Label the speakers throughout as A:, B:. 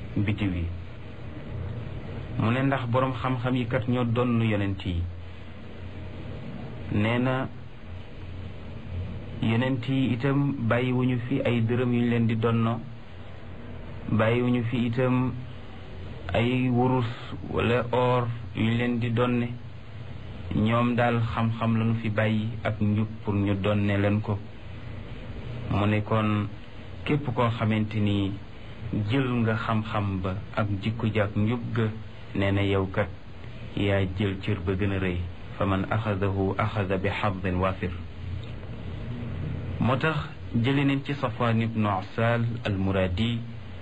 A: bitiw yi mu ne ndax boroom xam-xam yi kat ñoo donn yonent yi nee na yonent yi itam bàyyiwuñu fi ay dërëm yu ñu leen di donno bàyyiwuñu fi itam ay wurus wala or yu ñu leen di donne ñoom daal xam-xam lañu fi bàyyi ak njub pour ñu donne leen ko mu ne kon képp koo xamante ni jël nga xam-xam ba ak jikko ja ak njub ga nee na yow kat yaa jël cër ba gën a rëy fa man axadahu axada bi xadin waafir moo tax jële neen ci safwaan ibnu asal almuradi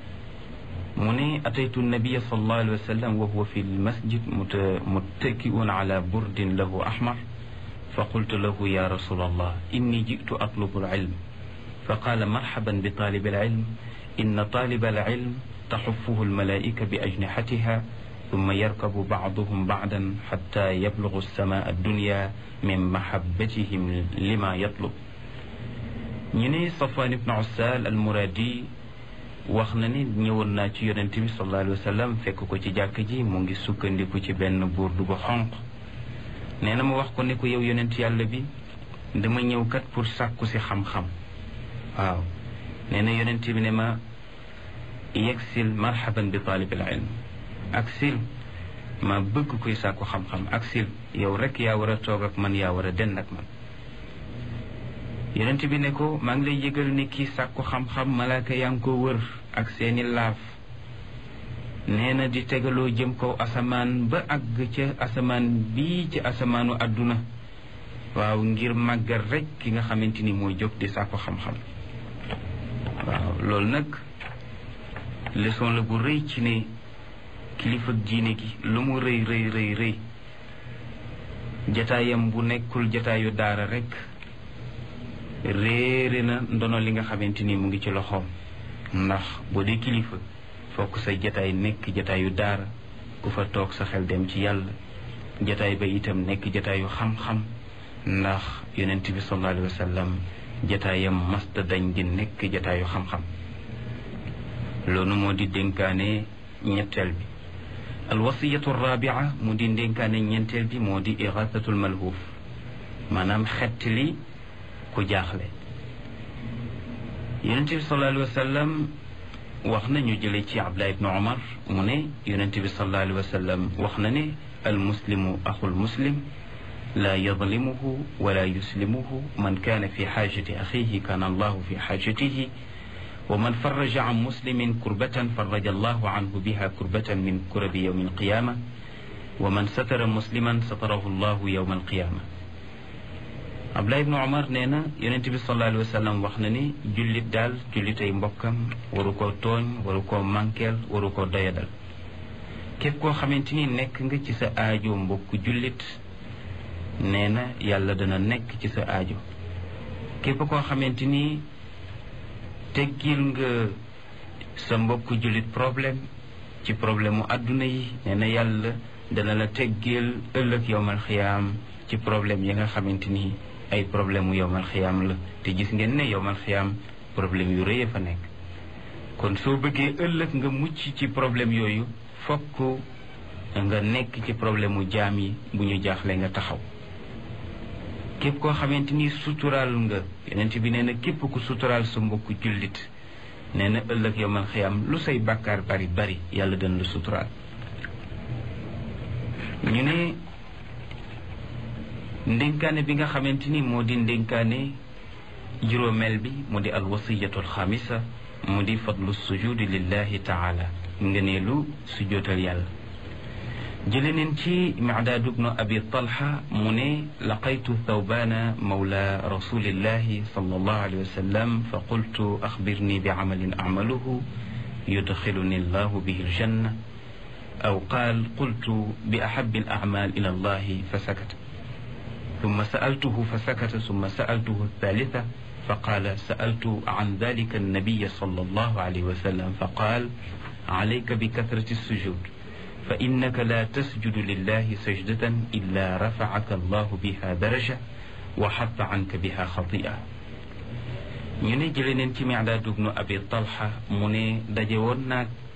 A: mu ne ataytu nabia sallallahu alayhi wa sallam wa huwa fi lmasjid muttakiun ala burdin lahu ahmar fa qultu lahu ya rasul allah inni jitu atlubu alilm fa qala marhaban bi talib alilm inna talib alilm taxufuhu almalaika bi ajnihatiha ثم يركب بعضهم بعدا حتى يبلغ السماء الدنيا من محبتهم لما يطلب ñu ne Safwan ibn Ussal al-Muradi wax na ni ñëwoon naa ci yonent bi sallallahu alayhi wa sallam fekk ko ci jàkk ji mu ngi sukkandiku ci benn burdu bu xonq nee na ma wax ko ne ko yow yonent yàlla bi dama ñëw kat pour sàkku si xam-xam waaw nee na yonent bi ne ma yegsil marhaban bi talibil ilm ak sil ma bëgg koy sàkku xam-xam ak sil yow rek yaa war a toog ak man yaa war a dend ak man yonent bi ne ko maa ngi lay yëgal ni kii sàkku xam-xam malaaka yaa ngi ko wër ak seeni laaf nee na di tegaloo jëm kaw asamaan ba àgg ca asamaan bii ci asamaanu àdduna waaw ngir màggal rek ki nga xamante ni moo jóg di sàkku xam-xam waaw loolu nag leçon la bu rëy ci ne kilifa diine gi lu mu rëy rëy rëy rëy jataayam bu nekkul jataayu daara rek réere na ndono li nga xamante ni mu ngi ci loxoom ndax boo dee kilifa fokk sa jataay nekk jataayu daara ku fa toog sa xel dem ci yàlla jataay ba itam nekk jataayu xam-xam ndax yonent bi sallallahu alayhi wa sallam jataayam masta dañ di nekk jataayu xam-xam loolu moo di dénkaane ñetteel bi alwasiyatu rabia mu di dénkaane ñeenteel bi moo di irasatul malhuuf maanaam xett li ku jaaxle yonente bi sallallahu alayhi wa sallam wax na ñu jële ci abdullah ibnu omar mu ne yonente bi sallallahu alayhi wa sallam wax na ne almuslimu axul muslim laa yadlimuhu wala yuslimuhu man kaana fi xaajati axihi kaana allahu fi xaajatihi wa man faraja an muslimin kurbatan faraja allahu anhu biha kurbatan min kurabi yawmi alqiyama wa man satara musliman satarahu allahu yawma alqiyama Abdullah ibnu Omar nee na yonent bi sallallahu alayhi wa sallam wax na ni jullit daal jullitay mbokkam waru koo tooñ waru koo mànkeel waru koo doyadal képp koo xamante ni nekk nga ci sa aajo mbokku jullit nee na yàlla dana nekk ci sa aajo képp koo xamante ni teggil nga sa mbokku jullit problème ci problème mu àdduna yi nee na yàlla dana la teggil ëllëg yowmal xiyaam ci problème yi nga xamante ni ay problème mu yowmal xiyaam la te gis ngeen ne yowmal xiyaam problème yu rëy fa nekk kon soo bëggee ëllëg nga mucc ci problème yooyu fokk nga nekk ci problème mu jaam yi bu ñu jaaxle nga taxaw képp koo xamante ni suturaal nga yonent bi nee na képp ku suturaal sa mbokku jullit nee na ëllëg yowmal xiyaam lu say bàkkaar bari bari yàlla dana la suturaal ñu ne ndénkaane bi nga xamante ni moo di ndénkaane juróomeel bi mu di alwasiyatu alxamisa mu di fadlu sujudi lillahi taala ngëneelu sujootal yàlla jële neen ci micdaadu bnu abi talha mu ne laqaytu thawbana mawla rasulillahi sallallahu alayhi wa sallam fa qultu axbirni bi camalin acmaluhu yudxiluni allahu bihi aljanna aw qaal qultu bi axabi alacmal ila allahi fa sakata ثم سألته فسكت ثم سألته الثالثة فقال سألت عن ذلك النبي صلى الله عليه وسلم فقال عليك بكثرة السجود فإنك لا تسجد لله سجدة إلا رفعك الله بها درجة وحط عنك بها خطيئة ñu ne jële neen ci Mi'daad ibnu Abi Talha mu ne daje woon naag